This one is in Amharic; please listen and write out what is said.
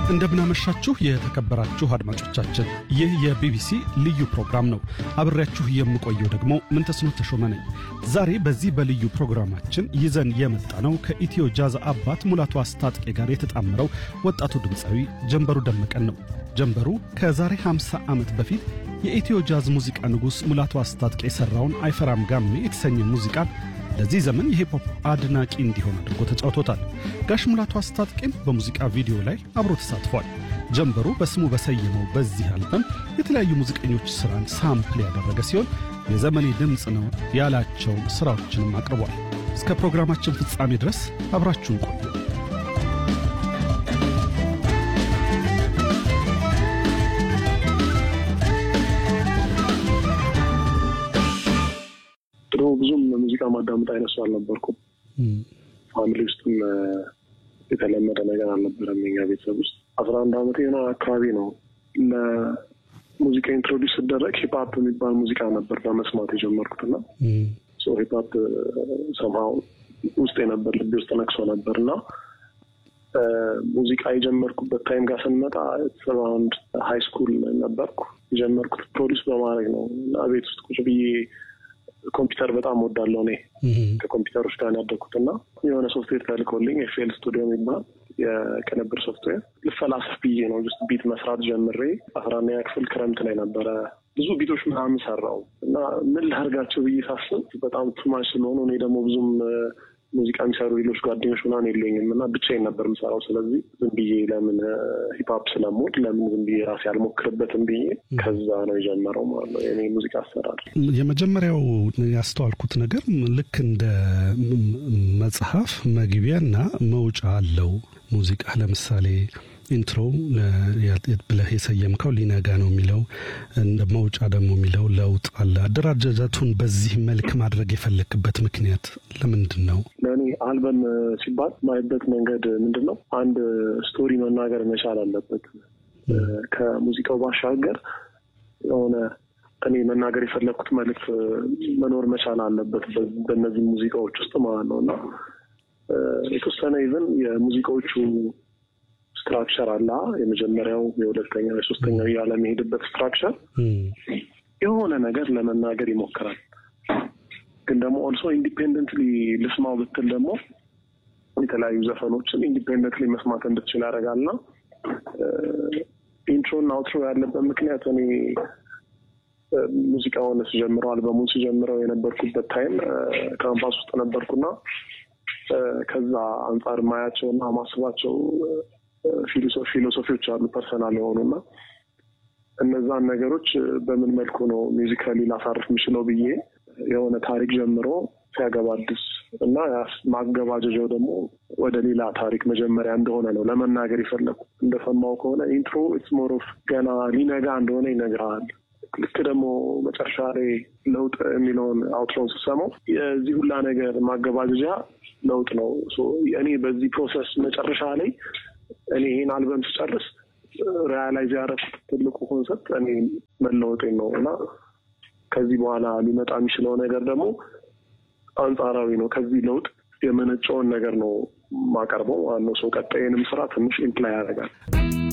እንደምናመሻችሁ የተከበራችሁ አድማጮቻችን፣ ይህ የቢቢሲ ልዩ ፕሮግራም ነው። አብሬያችሁ የምቆየው ደግሞ ምንተስኖት ተሾመ ነኝ። ዛሬ በዚህ በልዩ ፕሮግራማችን ይዘን የመጣ ነው ከኢትዮ ጃዝ አባት ሙላቱ አስታጥቄ ጋር የተጣመረው ወጣቱ ድምፃዊ ጀንበሩ ደመቀን ነው። ጀንበሩ ከዛሬ 50 ዓመት በፊት የኢትዮ ጃዝ ሙዚቃ ንጉሥ ሙላቱ አስታጥቄ የሠራውን አይፈራም ጋሜ የተሰኘ ሙዚቃን ለዚህ ዘመን የሂፕሆፕ አድናቂ እንዲሆን አድርጎ ተጫውቶታል። ጋሽ ሙላቱ አስታጥቄም በሙዚቃ ቪዲዮ ላይ አብሮ ተሳትፏል። ጀንበሩ በስሙ በሰየመው በዚህ አልበም የተለያዩ ሙዚቀኞች ሥራን ሳምፕል ያደረገ ሲሆን የዘመኔ ድምፅ ነው ያላቸው ሥራዎችንም አቅርቧል። እስከ ፕሮግራማችን ፍጻሜ ድረስ አብራችሁን ቆዩ። ድሮ ብዙም ሙዚቃ ማዳመጥ አይነት ሰው አልነበርኩም። ፋሚሊ ውስጥም የተለመደ ነገር አልነበረም። የኛ ቤተሰብ ውስጥ አስራ አንድ ዓመት የሆነ አካባቢ ነው ለሙዚቃ ኢንትሮዲውስ ስደረግ ሂፓፕ የሚባል ሙዚቃ ነበር በመስማት የጀመርኩትና ሂፓፕ ሰምሃው ውስጥ የነበር ልቤ ውስጥ ነቅሶ ነበር እና ሙዚቃ የጀመርኩበት ታይም ጋር ስንመጣ አራውንድ ሀይ ስኩል ነበርኩ። የጀመርኩት ፕሮዲውስ በማድረግ ነው እና ቤት ውስጥ ቁጭ ብዬ ኮምፒውተር በጣም ወዳለው እኔ ከኮምፒውተሮች ጋር ያደግኩት እና የሆነ ሶፍትዌር ተልኮልኝ ኤፍኤል ስቱዲዮ የሚባል የቅንብር ሶፍትዌር ልፈላሰፍ ብዬ ነው ስ ቢት መስራት ጀምሬ አስራ አንደኛ ክፍል ክረምት ላይ ነበረ ብዙ ቢቶች ምናምን ሰራው እና ምን ላድርጋቸው ብዬ ሳስብ በጣም ቱማች ስለሆኑ እኔ ደግሞ ብዙም ሙዚቃ የሚሰሩ ሌሎች ጓደኞች ምናምን የለኝም እና ብቻዬን ነበር የምሰራው። ስለዚህ ዝም ብዬ ለምን ሂፕሀፕ ስለምወድ ለምን ዝም ብዬ ራሴ አልሞክርበትም ብዬ ከዛ ነው የጀመረው ማለት ነው የኔ ሙዚቃ አሰራር። የመጀመሪያው ያስተዋልኩት ነገር ልክ እንደ መጽሐፍ መግቢያና መውጫ አለው ሙዚቃ ለምሳሌ ኢንትሮ ብለህ የሰየምከው ሊነጋ ነው የሚለው እንደ መውጫ ደግሞ የሚለው ለውጥ አለ። አደራጃጀቱን በዚህ መልክ ማድረግ የፈለክበት ምክንያት ለምንድን ነው? ለእኔ አልበም ሲባል ማይበት መንገድ ምንድን ነው? አንድ ስቶሪ መናገር መቻል አለበት። ከሙዚቃው ባሻገር የሆነ እኔ መናገር የፈለግኩት መልዕክት መኖር መቻል አለበት በእነዚህ ሙዚቃዎች ውስጥ ማለት ነው እና የተወሰነ ይዘን የሙዚቃዎቹ ስትራክቸር አለ። የመጀመሪያው፣ የሁለተኛው፣ የሶስተኛው እያለ የሚሄድበት ስትራክቸር የሆነ ነገር ለመናገር ይሞክራል። ግን ደግሞ ኦልሶ ኢንዲፔንደንትሊ ልስማው ብትል ደግሞ የተለያዩ ዘፈኖችን ኢንዲፔንደንትሊ መስማት እንድትችል ያደርጋልና ኢንትሮና አውትሮ ያለበት ምክንያት እኔ ሙዚቃውን ስጀምረው አልበሙን ስጀምረው የነበርኩበት ታይም ካምፓስ ውስጥ ነበርኩና ከዛ አንጻር ማያቸውና ማስባቸው ፊሎሶፊዎች አሉ ፐርሰናል የሆኑና እነዛን ነገሮች በምን መልኩ ነው ሚውዚካሊ ላሳርፍ የምችለው ብዬ የሆነ ታሪክ ጀምሮ ሲያገባድስ እና ማገባደጃው ደግሞ ወደ ሌላ ታሪክ መጀመሪያ እንደሆነ ነው ለመናገር የፈለኩ። እንደሰማው ከሆነ ኢንትሮ ኢትስ ሞር ኦፍ ገና ሊነጋ እንደሆነ ይነግርሃል። ልክ ደግሞ መጨረሻ ላይ ለውጥ የሚለውን አውትሮን ስሰማው የዚህ ሁላ ነገር ማገባደጃ ለውጥ ነው። እኔ በዚህ ፕሮሰስ መጨረሻ ላይ እኔ ይህን አልበም ስጨርስ ሪያላይዝ ያደረኩት ትልቁ ኮንሰፕት እኔ መለወጤን ነው እና ከዚህ በኋላ ሊመጣ የሚችለው ነገር ደግሞ አንጻራዊ ነው። ከዚህ ለውጥ የመነጨውን ነገር ነው ማቀርበው ዋናው ሰው ቀጣይንም ስራ ትንሽ ኢምፕላይ ያደርጋል።